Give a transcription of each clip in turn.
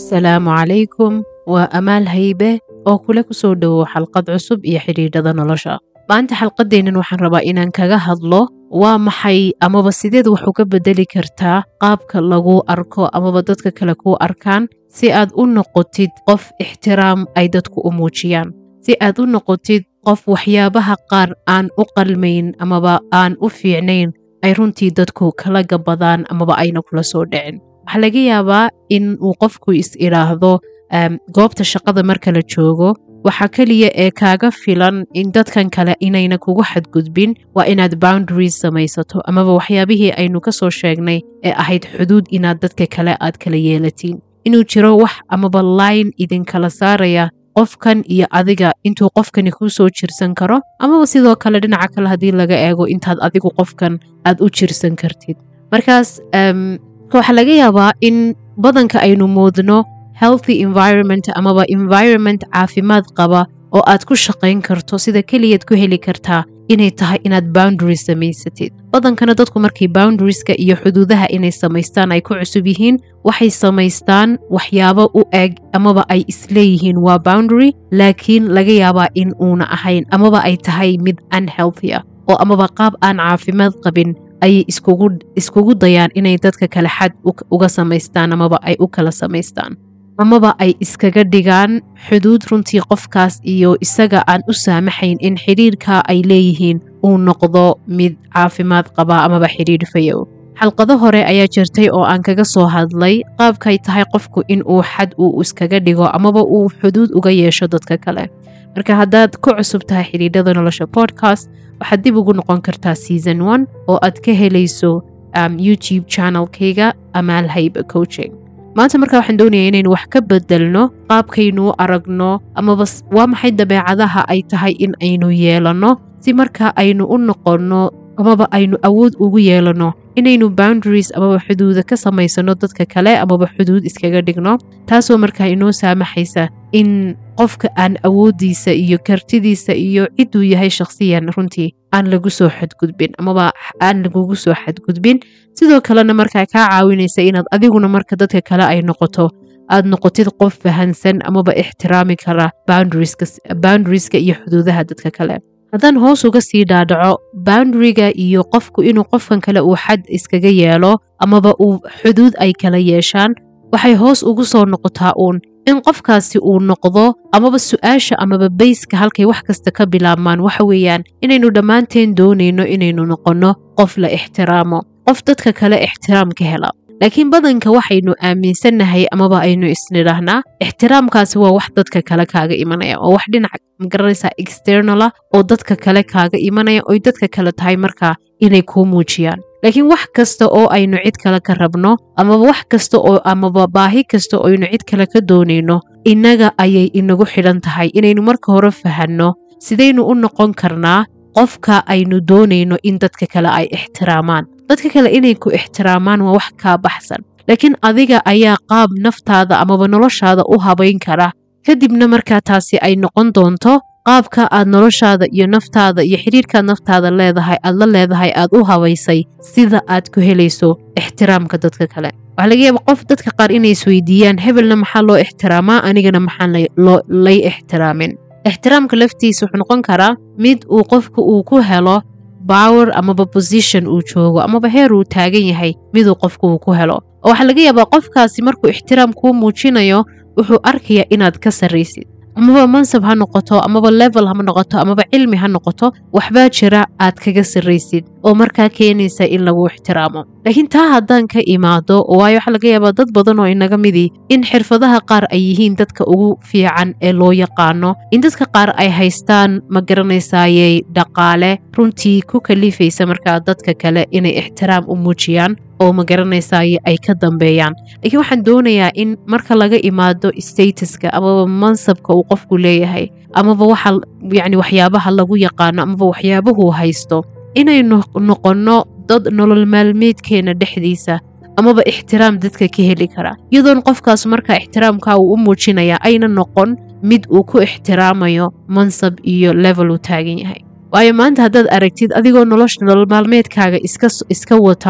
asalaamu calaykum waa amaal haybe oo kule kusoo dhowow xalqad cusub iyo xidhiidhada nolosha maanta xalqadeennan waxaan rabaa inaan kaga hadlo waa maxay amaba sideed wax uga bedeli kartaa qaabka lagu arko amaba dadka kale kuu arkaan si aad u noqotid qof ixtiraam ay dadku u muujiyaan si aad u noqotid qof waxyaabaha qaar aan u qalmayn amaba aan u fiicnayn ay runtii dadku kala gabadaan amaba ayna kula soo dhicin waxaa laga yaabaa in uu qofku is idhaahdo goobta shaqada marka la joogo waxaa keliya ee kaaga filan in dadkan kale inayna kugu xadgudbin waa inaad boundaries samaysato amaba waxyaabihii aynu ka soo sheegnay ee ahayd xuduud inaad dadka kale aad kala yeelatiin inuu jiro wax amaba line idinkala saaraya qofkan iyo adiga intuu qofkani kuu soo jirsan karo amaba sidoo kale dhinaca kale haddii laga eego intaad adigu qofkan aad u jirsan kartid markaas waxaa laga yaabaa in badanka aynu moodno healthy environment amaba environment caafimaad qaba oo aad ku shaqayn karto sida keliyaad ku heli kartaa inay tahay inaad boundaries samaysatid badankana dadku markay boundarieska iyo xuduudaha inay samaystaan ay ku cusub yihiin waxay samaystaan waxyaabo u eg amaba ay isleeyihiin waa boundary laakiin laga yaabaa in uuna ahayn amaba ay tahay mid unhealthy ah oo amaba qaab aan caafimaad qabin ayay iskugu dayaan inay dadka kale xad uga samaystaan amaba ay u kala samaystaan amaba ay iskaga dhigaan xuduud runtii qofkaas iyo isaga aan u saamaxayn in xidhiirka ay leeyihiin uu noqdo mid caafimaad qaba amaba xidhiir fayow xalqado hore ayaa jirtay oo aan kaga soo hadlay qaabkay tahay qofku in uu xad uu iskaga dhigo amaba uu xuduud uga yeesho dadka kale marka haddaad ku cusub tahay xidhiidhada nolosha podcast waxaad dib ugu noqon kartaa season one oo aad ka helayso youtube channelkayga amaal haybe coaching maanta markaa waxaan doonaya inaynu wax ka bedelno qaabkaynu u aragno amaba waa maxay dabeecadaha ay tahay in aynu yeelanno si marka aynu u noqonno amaba aynu awood ugu yeelanno inaynu boundaries amaba xuduuda ka samaysano dadka kale amaba xuduud iskaga dhigno taasoo markaa inoo saamaxaysa in qofka aan awooddiisa iyo kartidiisa iyo cidduu yahay shakhsiyan runtii aan lagu soo xadgudbin amaba aan lagugu soo xadgudbin sidoo kalena markaa kaa caawinaysa inaad adiguna marka dadka kale ay noqoto aad noqotid qof fahansan amaba ixtiraami kara boundarieska iyo xuduudaha dadka kale haddaan hoos uga sii dhaadhaco boundariga iyo qofku inuu qofkan kale uu xad iskaga yeelo amaba uu xuduud ay kala yeeshaan waxay hoos ugu soo noqotaa uun in qofkaasi uu noqdo amaba su-aasha amaba bayska halkay wax kasta ka bilaabmaan waxa weeyaan inaynu dhammaanteen doonayno inaynu noqonno qof la ixtiraamo qof dadka kale ixtiraam ka hela laakiin badanka waxaynu aaminsannahay amaba aynu isnidhaahnaa ixtiraamkaasi waa wax dadka kale kaaga imanaya oo wax dhinac magaranaysaa externala oo dadka kale kaaga imanaya oy dadka kale tahay markaa inay kuu muujiyaan laakiin wax kasta oo aynu cid kale ka rabno amaba wax kasta oo amaba baahi kasta oo aynu cid kale ka doonayno innaga ayay inagu xidhan tahay inaynu marka hore fahanno sidaynu u noqon karnaa qofka aynu doonayno in dadka kale ay ixtiraamaan dadka kale inay ku ixtiraamaan waa wax kaa baxsan laakiin adiga ayaa qaab naftaada amaba noloshaada u habayn kara kadibna markaa taasi ay noqon doonto qaabka aad noloshaada iyo naftaada iyo xidhiirkaad naftaada leedahay aad la leedahay aad u habaysay sida aad ku helayso ixtiraamka dadka kale waxaa laga yaaba qof dadka qaar inay isweydiiyaan hebelna maxaa loo ixtiraamaa anigana maxaan lay ixtiraamin ixtiraamka laftiisa wuxuu noqon karaa mid uu qofka uu ku helo bower amaba position uu joogo amaba heer uu taagan yahay miduu qofku uu ku helo oo waxaa laga yaabaa qofkaasi markuu ixtiraam kuu muujinayo wuxuu arkayaa inaad ka sarraysid amaba mansab ha noqoto amaba level ha noqoto amaba cilmi ha noqoto waxbaa jira aad kaga sarraysid oo markaa keenaysa in lagu ixtiraamo laakiin taa haddaan ka imaado waayo waxaa laga yaabaa dad badan oo inaga midii in xirfadaha qaar ay yihiin dadka ugu fiican ee loo yaqaano in dadka qaar ay haystaan ma garanaysayey dhaqaale runtii ku kalifaysa markaa dadka kale inay ixtiraam u muujiyaan oo ma garanaysaye ay ka dambeeyaan laakiin waxaan doonayaa in marka laga imaado statuska amaba mansabka uu qofku leeyahay amaba waxa yacni waxyaabaha lagu yaqaano amaba waxyaabuhuu haysto inaynu noqonno dad nolol maalmeedkeena dhexdiisa amaba ixtiraam dadka ka heli kara iyadoon qofkaas markaa ixtiraamka uu u muujinaya ayna noqon mid uu ku ixtiraamayo mansab iyo level uu taagan yahay waayo maanta haddaad aragtid adigoo nolosha nolol maalmeedkaaga iska wata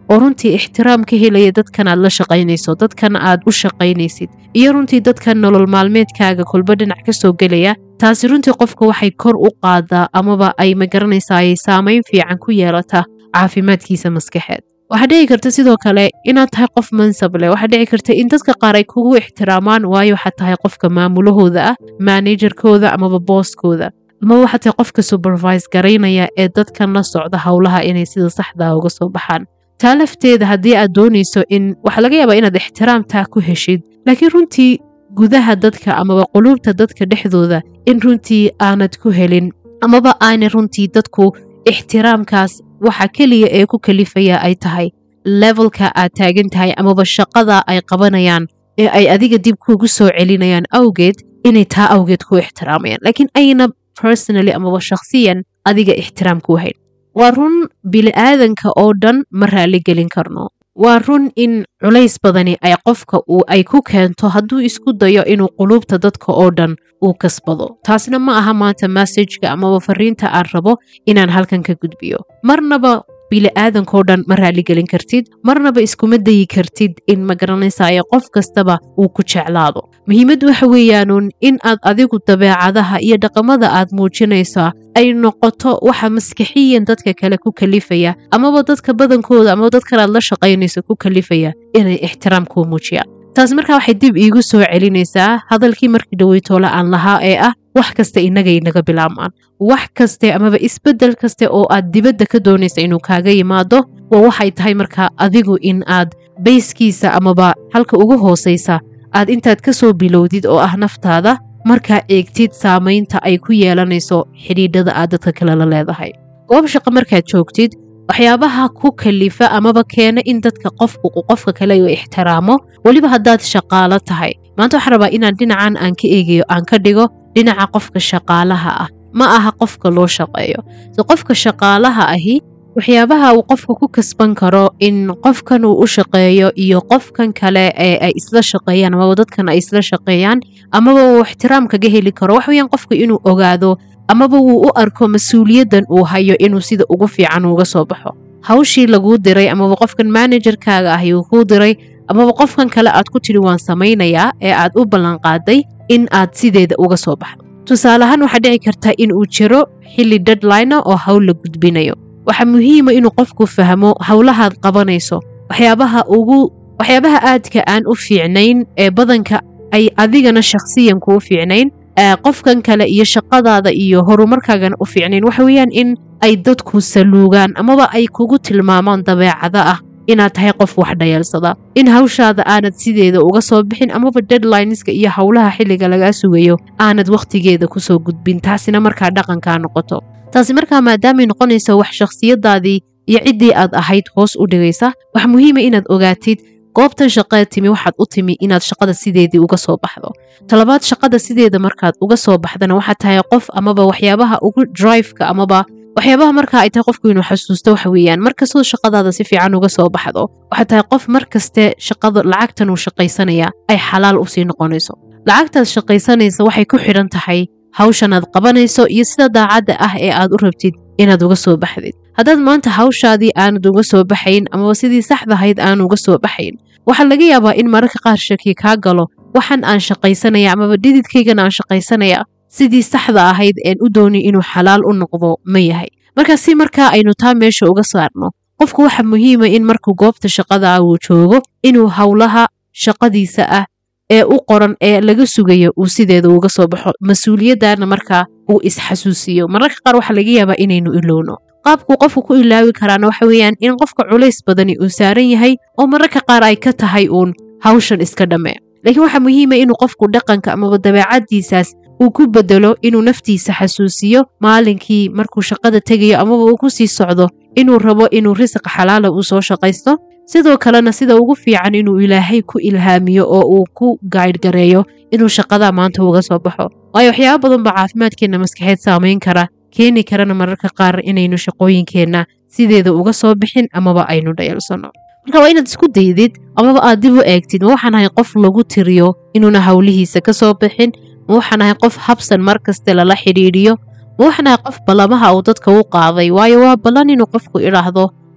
oo runtii ixtiraam ka helaya dadkan aad la shaqaynayso dadkan aad u shaqaynaysid iyo runtii dadkan nolol maalmeedkaaga kolba dhinac ka soo gelaya taasi runtii qofka waxay kor u qaadaa amaba ay magaranaysaa ay saamayn fiican ku yeelata caafimaadkiisa maskaxeed waxaa dhici karta sidoo kale inaad tahay qof mansab leh waxaa dhici karta in dadka qaar ay kugu ixtiraamaan waayo waxaad tahay qofka maamulahooda ah maanajerkooda amaba booskooda amaba waxaad tahay qofka supervise garaynaya ee dadkan la socda howlaha inay sida saxdaa uga soo baxaan taa lafteeda haddii aad doonayso in waxaa laga yaabaa inaad ixtiraamtaa ku heshid laakiin runtii gudaha dadka amaba quluubta dadka dhexdooda in runtii aanad ku helin amaba aanay runtii dadku ixtiraamkaas waxa keliya ee ku kalifaya ay tahay levelka aad taagan tahay amaba shaqada ay qabanayaan ee ay adiga dib kugu soo celinayaan awgeed inay taa awgeed ku ixtiraamayaan laakiin ayna personally amaba shakhsiyan adiga ixtiraam ku hayn waa run bili-aadanka oo dhan ma raali gelin karno waa run in culays badani ay qofka uu ay ku keento hadduu isku dayo inuu quluubta dadka oo dhan uu kasbado taasna ma aha maanta massajka amaba fariinta aan rabo inaan halkan ka gudbiyo marnaba bili-aadankao dhan ma raaligelin kartid marnaba iskuma dayi kartid in ma garanaysayo qof kastaba uu ku jeclaado muhiimad waxa weeyaanuun in aad adigu dabeecadaha iyo dhaqamada aad muujinaysaa ay noqoto waxa maskixiyan dadka kale ku kalifaya amaba dadka badankooda amaba dadkan aad la shaqaynayso ku kalifaya inay ixtiraam kuu muujiyaan taas markaa waxay dib iigu soo celinaysaa hadalkii markii dhaweytoole aan lahaa ee ah wax kasta inaga inaga bilaabmaan wax kaste amaba isbeddel kaste oo aad dibadda ka doonaysa inuu kaaga yimaado waa waxay tahay markaa adigu in aad bayskiisa amaba halka ugu hoosaysa aad intaad ka soo bilowdid oo ah naftaada markaa eegtid saamaynta ay ku yeelanayso xidhiidhada aad dadka kale la leedahay goob shaqo markaad joogtid waxyaabaha ku kalifa amaba keena in dadka qofku qofka kale uu ixtiraamo weliba haddaad shaqaalo tahay maanta waxaan rabaa inaan dhinacan aan ka eegayo aan ka dhigo dhinaca qofka shaqaalaha ah ma aha qofka loo shaqeeyo so qofka shaqaalaha ahi waxyaabaha uu qofka ku kasban karo in qofkan uu u shaqeeyo iyo qofkan kale ee ay isla shaqeeyaan amaba dadkan ay isla shaqeeyaan amaba uu ixtiraam kaga heli karo wax weeyaan qofka inuu ogaado amaba wuu u arko mas-uuliyaddan uu hayo inuu sida ugu fiican uga soo baxo hawshii laguu diray amaba qofkan manajerkaaga ahi uu kuu diray amaba qofkan kale aad ku tidhi waan samaynayaa ee aad u ballanqaaday in aad sideeda uga soo baxdo tusaale ahaan waxaa dhici karta in uu jiro xilli deadline oo hawl la gudbinayo waxaa muhiima inuu qofku fahmo howlahaad qabanayso waxyaabaha ugu waxyaabaha aadka aan u fiicnayn ee badanka ay adigana shakhsiyan kuu fiicnayn qofkan kale iyo shaqadaada iyo horumarkaagana u fiicnayn waxa weeyaan in ay dadku saluugaan amaba ay kugu tilmaamaan dabeecada ah inaad tahay qof wax dhayeelsada in hawshaada aanad sideeda uga soo bixin amaba deadlineska iyo howlaha xilliga lagaa sugayo aanad wakhtigeeda kusoo gudbin taasina markaa dhaqankaa noqoto taasi markaa maadaamay noqonayso wax shakhsiyadaadii iyo ciddii aad ahayd hoos u dhigaysa waxa muhiima inaad ogaatid goobtan shaqee timi waxaad u timi inaad shaqada sideedii uga soo baxdo talabaad shaqada sideeda markaad uga soo baxdana waxaad tahay qof amaba waxyaabaha ugu driveka amaba waxyaabaha markaa ay tahay qofku inuu xasuusto waxa weeyaan markastoo shaqadaada si fiican uga soo baxdo waxaad tahay qof markaste shaqada lacagtan uu shaqaysanaya ay xalaal usii noqonayso lacagtaad shaqaysanaysa waxay ku xidhan tahay hawshan aad qabanayso iyo sida daacadda ah ee aad u rabtid inaad uga soo baxdid haddaad maanta hawshaadii aanad uga soo baxayn amaba sidii saxdahayd aan uga soo baxayn waxaa laga yaabaa in mararka qaar shaki kaa galo waxan aan shaqaysanaya amaba dhididkaygana aan shaqaysanaya sidii saxda ahayd een u dooni inuu xalaal u noqdo ma yahay marka si markaa aynu taa meesha uga saarno qofku waxa muhiima in markuu goobta shaqada uu joogo inuu howlaha shaqadiisa ah ee u qoran ee laga sugayo uu sideeda uga soo baxo mas-uuliyaddaana markaa uu isxasuusiyo mararka qaar waxaa laga yaabaa inaynu ilowno qaabkuu qofku ku ilaawi karaana waxa weeyaan in qofka culays badani uu saaran yahay oo mararka qaar ay ka tahay uun hawshan iska dhamme laakiin waxaa muhiima inuu qofku dhaqanka amaba dabeecaddiisaas uu ku bedelo inuu naftiisa xasuusiyo maalinkii markuu shaqada tegayo amaba uu ku sii socdo inuu rabo inuu risiq xalaala uu soo shaqaysto sidoo kalena sida ugu fiican inuu ilaahay ku ilhaamiyo oo uu ku gaydhgareeyo inuu shaqada maanta uga soo baxo waayo waxyaaba badan baa caafimaadkeenna maskaxeed saamayn kara keeni karana mararka qaar inaynu shaqooyinkeenna sideeda uga soo bixin amaba aynu dhayalsano marka waa inaad isku daydid amaba aad dib u eegtid ma waxaan ahay qof lagu tiriyo inuuna howlihiisa ka soo bixin ma waxaan ahay qof habsan mar kaste lala xidhiidhiyo ma waxaan ahay qof ballamaha uu dadka u qaaday waayo waa ballan inuu qofku idhaahdo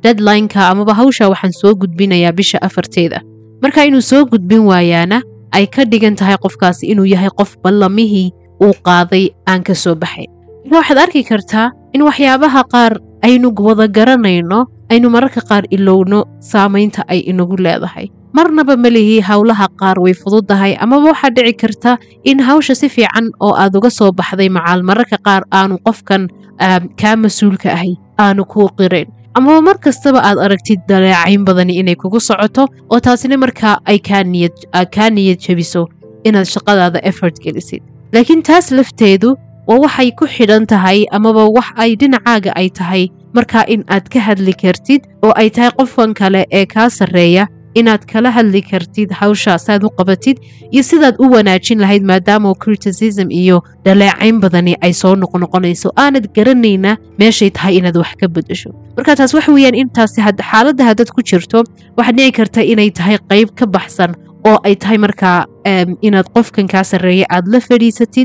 deadlineka amaba hawsha waxaan soo gudbinayaa bisha afarteeda marka inuu soo gudbin waayaana ay ka dhigan tahay qofkaasi inuu yahay qof ballamihii uu qaaday aan ka soo baxayn marka waxaad arki kartaa in waxyaabaha qaar aynu wada garanayno aynu mararka qaar ilowno saamaynta ay inagu leedahay marnaba ma lihi howlaha qaar way fududahay amaba waxaa dhici karta in hawsha si fiican oo aad uga soo baxday macaal mararka qaar aanu qofkan kaa mas-uulka ahay aanu kuu qirayn amaba mar kastaba aad aragtid daleecayn badani inay kugu socoto oo taasina markaa ay kaa niyad jabiso inaad shaqadaada effort gelisid laakiin taas lafteedu waa waxay ku xidhan tahay amaba wax ay dhinacaaga ay tahay markaa in aad ka hadli kartid oo ay tahay qofkan kale ee kaa sarreeya inaad kala hadli kartid hawsha saad u qabatid iyo sidaad u wanaajin lahayd maadaama criticism iyo dhaleecayn badani ay soo noqnoqonayso aanad garanayna meeshay tahay inaad wax ka bedesho marka taas waxa weeyaan intaasi xaaladda haddaad ku jirto waxaad dhici karta inay tahay qayb ka baxsan oo ay tahay markaa inaad qofkan kaa sarreeya aad la fadhiisatid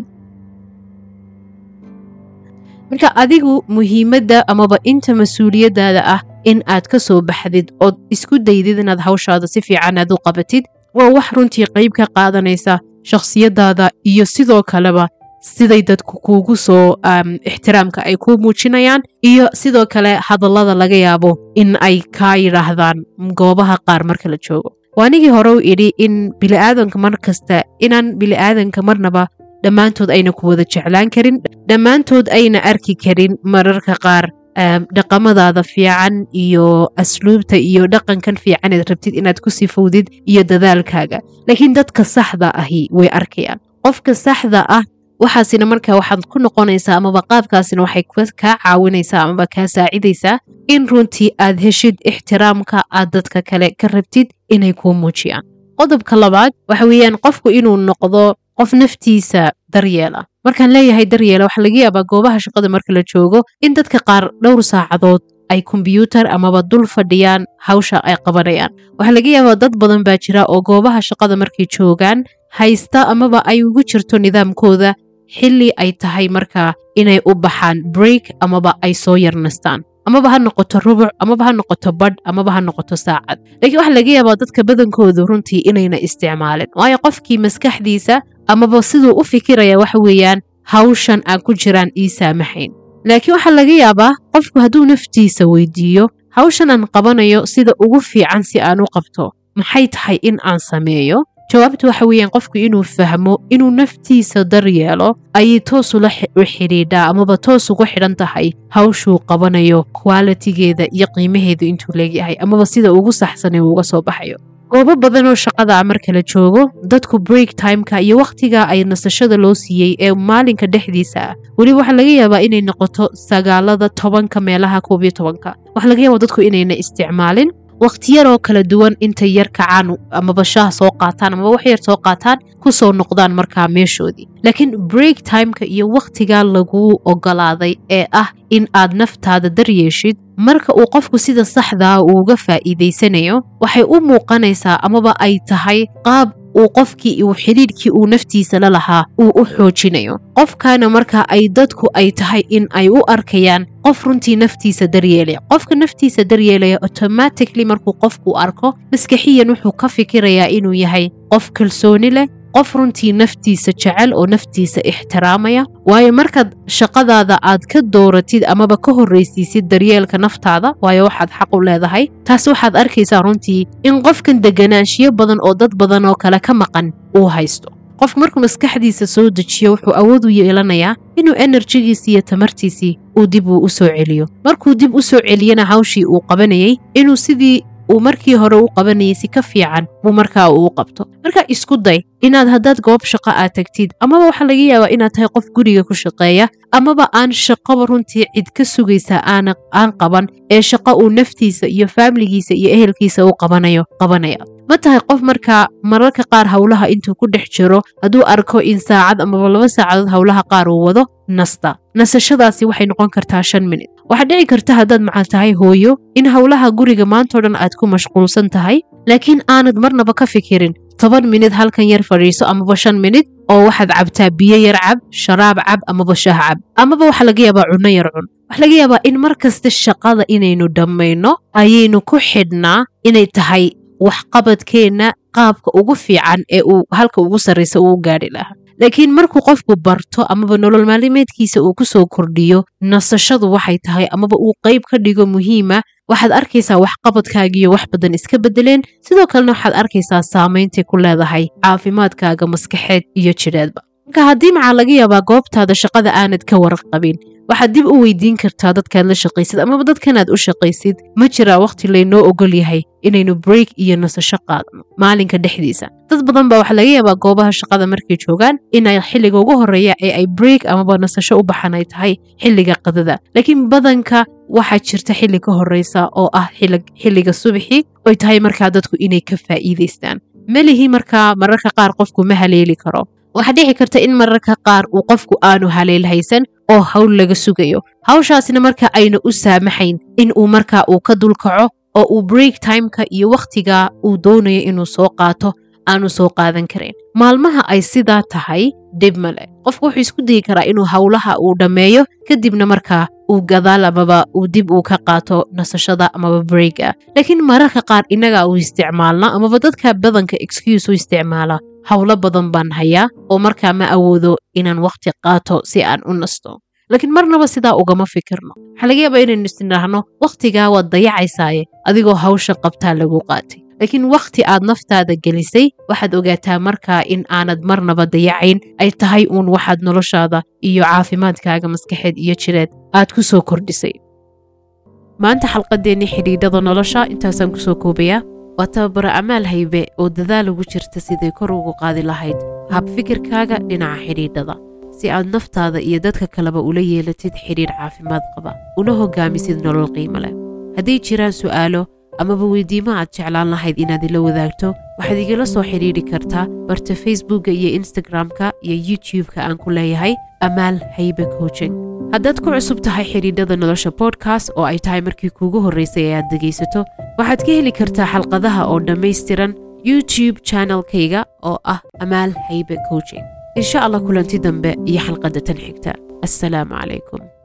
marka adigu muhiimadda amaba inta mas-uuliyaddaada ah in aad ka soo baxdid ood isku daydid inaad hawshaada si fiican aad u qabatid waa wax runtii qayb ka qaadanaysa shakhsiyaddaada iyo sidoo kaleba siday dadku kuugu soo ixtiraamka ay kuu muujinayaan iyo sidoo kale hadallada laga yaabo in ay kaa yidhaahdaan goobaha qaar marka la joogo waanigii hore u idhi in biliaadanka mar kasta inaan biliaadanka marnaba dhammaantood ayna ku wada jeclaan karin dhammaantood ayna arki karin mararka qaar dhaqamadaada fiican iyo asluubta iyo dhaqankan fiicaneed rabtid inaad ku sifowdid iyo dadaalkaaga laakiin dadka saxda ahi way arkayaan qofka saxda ah waxaasina markaa waxaad ku noqonaysaa amaba qaabkaasina waxay kaa caawinaysaa amaba kaa saacidaysaa in runtii aad heshid ixtiraamka aad dadka kale ka rabtid inay kuu muujiyaan qodobka labaad waxa weeyaan qofku inuu noqdo qof naftiisa daryeela markaan leeyahay daryeela waxaa laga yaabaa goobaha shaqada marka la joogo in dadka qaar dhowr saacadood ay kombyuutar amaba dul fadhiyaan hawsha ay qabanayaan waxaa laga yaabaa dad badan baa jira oo goobaha shaqada markay joogaan haysta amaba ay ugu jirto nidaamkooda xilli ay tahay markaa inay u baxaan break amaba ay soo yarnastaan amaba ha noqoto rubuc amaba ha noqoto badh amaba ha noqoto saacad laakiin waxaa laga yaabaa dadka badankoodu runtii inayna isticmaalin waayo qofkii maskaxdiisa amaba siduu u fikiraya waxa weeyaan hawshan aan ku jiraan ii saamaxayn laakiin waxaa laga yaabaa qofku hadduu naftiisa weydiiyo hawshan aan qabanayo sida ugu fiican si aan u qabto maxay tahay in aan sameeyo jawaabtu waxa weeyaan qofku inuu fahmo inuu naftiisa daryeelo ayay toos ula u xidhiidhaa amaba toos ugu xidhan tahay hawshuu qabanayo kwalitigeeda iyo qiimaheedu intuu leegyahay amaba sida ugu saxsanay uu uga soo baxayo goobo badan oo shaqada marka la joogo dadku break timeka iyo wakhtiga ay nasashada loo siiyey ee maalinka dhexdiisa ah weliba waxaa laga yaabaa inay noqoto sagaalada tobanka meelaha koob iyo tobanka waxaa laga yaabaa dadku inayna isticmaalin wakhtiyaroo kala duwan intay yar kacaan amaba shaah soo qaataan amaba wax yar soo qaataan ku soo noqdaan markaa meeshoodii laakiin break timeka iyo wakhtigaa laguu ogolaaday ee ah in aad naftaada daryeeshid marka uu qofku sida saxdaa uuga faa'iidaysanayo waxay u muuqanaysaa amaba ay tahay qaab uu qofkii uu xidhiidhkii uu naftiisa la lahaa uu u xoojinayo qofkaana marka ay dadku ay tahay in ay u arkayaan qof runtii naftiisa daryeelaya qofka naftiisa daryeelaya automatically markuu qofku arko maskaxiyan wuxuu ka fikirayaa inuu yahay qof kalsooni leh qof runtii naftiisa jecel oo naftiisa ixtiraamaya waayo markaad shaqadaada aad ka dooratid amaba ka horraysiisid daryeelka naftaada waayo waxaad xaq u leedahay taas waxaad arkaysaa runtii in qofkan deganaanshiyo badan oo dad badan oo kale ka maqan uu haysto qofku markuu maskaxdiisa soo dejiyo wuxuu awood u yeelanayaa inuu enerjigiisii iyo tamartiisii uu dib uu u soo celiyo markuu dib u soo celiyana hawshii uu qabanayay inuu sidii uu markii hore u qabanayay si ka fiican buu markaa uu qabto marka isku day inaad haddaad goob shaqo aad tagtid amaba waxaa laga yaabaa inaad tahay qof guriga ku shaqeeya amaba aan shaqaba runtii cid ka sugaysa aan qaban ee shaqo uu naftiisa iyo faamiligiisa iyo ehelkiisa u qabanayo qabanaya ma tahay qof markaa mararka qaar howlaha intuu ku dhex jiro hadduu arko in saacad amaba laba saacadood howlaha qaar uu wado nasta nasashadaasi waxay noqon kartaa shan minut waxaad dhici karta haddaad macal tahay hooyo in howlaha guriga maantao dhan aad ku mashquulsan tahay laakiin aanad marnaba ka fikirin toban minid halkan yar fadhiiso amaba shan minid oo waxaad cabtaa biyo yar cab sharaab cab amaba shaah cab amaba waxaa laga yaabaa cunno yar cun waxaa laga yaabaa in mar kasta shaqada inaynu dhammayno ayaynu ku xidhnaa inay tahay waxqabadkeenna qaabka ugu fiican ee uu halka ugu sarraysa uu gaadhi lahaa laakiin markuu qofku barto amaba nolol maalimeedkiisa uu ku soo kordhiyo nasashadu waxay tahay amaba uu qayb ka dhigo muhiima waxaad arkaysaa waxqabadkaagiyo wax badan iska beddeleen sidoo kalena waxaad arkaysaa saameyntay ku leedahay caafimaadkaaga maskaxeed iyo jidheedba marka haddii maxaa laga yaabaa goobtaada shaqada aanad ka warqabin waxaad dib u weydiin kartaa dadkaad la shaqaysid amaba dadkanaad u shaqaysid ma jiraa wakhti laynoo ogol yahay inaynu break iyo nasasho qaadno maalinka dhexdiisa dad badan baa waxaa laga yaabaa goobaha shaqada markay joogaan inay xilliga ugu horreeya ee ay break amaba nasasho u baxan ay tahay xilliga qadada laakiin badanka waxaa jirta xilli ka horreysa oo ah xilliga subaxii oy tahay markaa dadku inay ka faa'iidaystaan melihii markaa mararka qaar qofku ma haleeli karo waxaa dhici karta in mararka qaar uu qofku aanu haleel haysan oo hawl laga sugayo hawshaasna marka ayna u saamaxayn in uu markaa uu ka dulkaco oo uu break timeka iyo wakhtiga uu doonayo inuu soo qaato aanu soo qaadan karayn maalmaha ay sidaa tahay dhib male qofku wuxuu isku dayi karaa inuu howlaha uu dhammeeyo kadibna markaa uu gadaal amaba uu dib uu ka qaato nasashada amaba breaka laakiin mararka qaar innagaa uu isticmaalna amaba dadka badanka excuse u isticmaala howlo badan baan hayaa oo markaa ma awoodo inaan wakhti qaato si aan u nasto laakiin marnaba sidaa ugama fikirno waxaa laga yaabaa inaynu isnidhaahno wakhtigaa waad dayacaysaaye adigoo hawsha qabtaa lagu qaatay laakiin wakhti aad naftaada gelisay waxaad ogaataa markaa in aanad marnaba dayacayn ay tahay uun waxaad noloshaada iyo caafimaadkaaga maskaxeed iyo jireed aad ku soo kordhisay maanta xalqadeennii xidhiidhada nolosha intaasaan kusoo koobayaa waa tababaro amaal haybe oo dadaal ugu jirta siday kor ugu qaadi lahayd hab fikirkaaga dhinaca xidhiidhada si aad naftaada iyo dadka kaleba ula yeelatid xidhiidh caafimaad qaba una hogaamisid nolol qiimo leh hadday jiraan su'aalo amaba weydiimo aad jeclaan lahayd inaad ila wadaagto waxaad igala soo xidhiidhi kartaa barta facebookka iyo instagram-ka iyo youtube-ka aan ku leeyahay amaal haybe coaching haddaad ku cusub tahay xidhiidhada nolosha bodkast oo ay tahay markii kuugu horraysay ee aad dhegaysato waxaad ka heli kartaa xalqadaha oo dhammaystiran youtube channelkayga oo ah amaal haybe coaching insha allah kulanti dambe iyo xalqadda tan xigta assalaamu calaykum